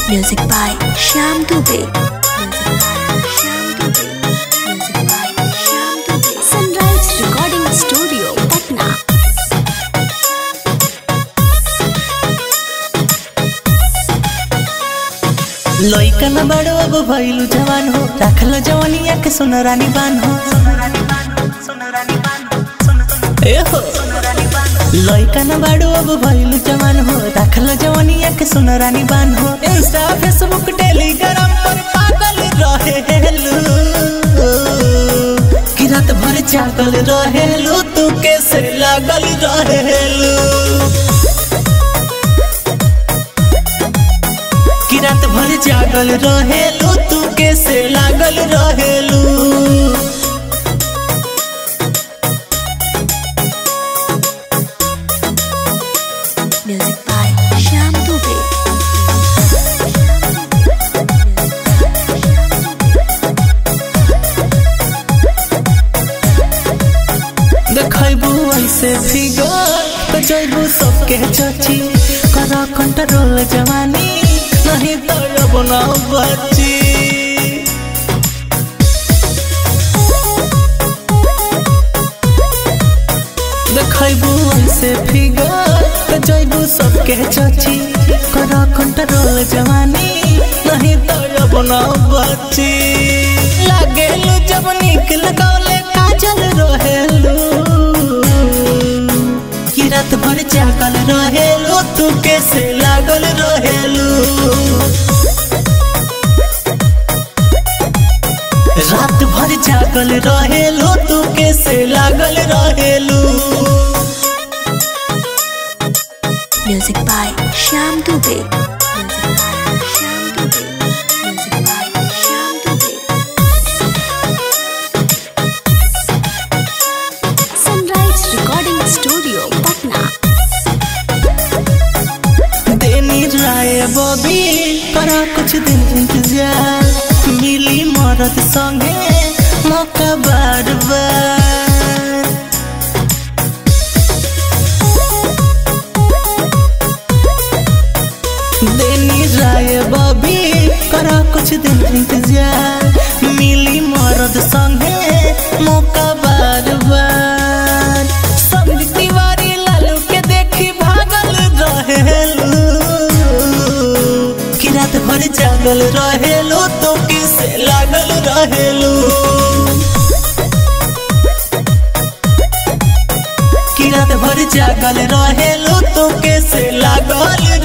Music by Shyam Dubey. Music by Shyam Dubey. Music by Shyam Dubey. Sunrise Recording Studio, Patna. लइका न बड़ो अब भइलु जवान हो राखल जवानिया के सुन रानी बान हो ए हो लइका न बड़ो अब भइलु जवान हो राखल जवानिया के सुन रानी बान हो इंस्टा फेसबुक टेलीग्राम पर पागल रहेलु कि रात भर जागल रहेलु तू कैसे लागल रहेलु कि रात भर जागल रहेलू तू कैसे लागल रहेलू Music by Shyam Dubey. देखबू ऐसे फिगर तो जैबू सबके चची कर कंट्रोल जवानी नहीं तो अब ना बची देखबू ऐसे फिगर तो जैबू सबके चची कर कंट्रोल जवानी नहीं तो अब ना बची लागेलू जब निक लगौले काजल रहेलू कि रात भर जागल रहेलू तू कैसे लागल रहेलू रात भर जागल रहेलू तू कैसे लागल रहेलू Music by Shyam Dubey. Music by Shyam Dubey. Music by Shyam Dubey. Sunrise Recording Studio, Patna. देनी राय बबी करा कुछ दिन इंतजार मिली मरद संगे मौका बार बार देनी राय बबी करा कुछ दिन इंतजार मिली मरद संगे मौका बार बार सब तिवारी लालू के देखी भागल रहेलू कि रात भर जागल रहेलू तो किसे लागल रहेलू कि रात भर जागल रहेलू तो कैसे लागल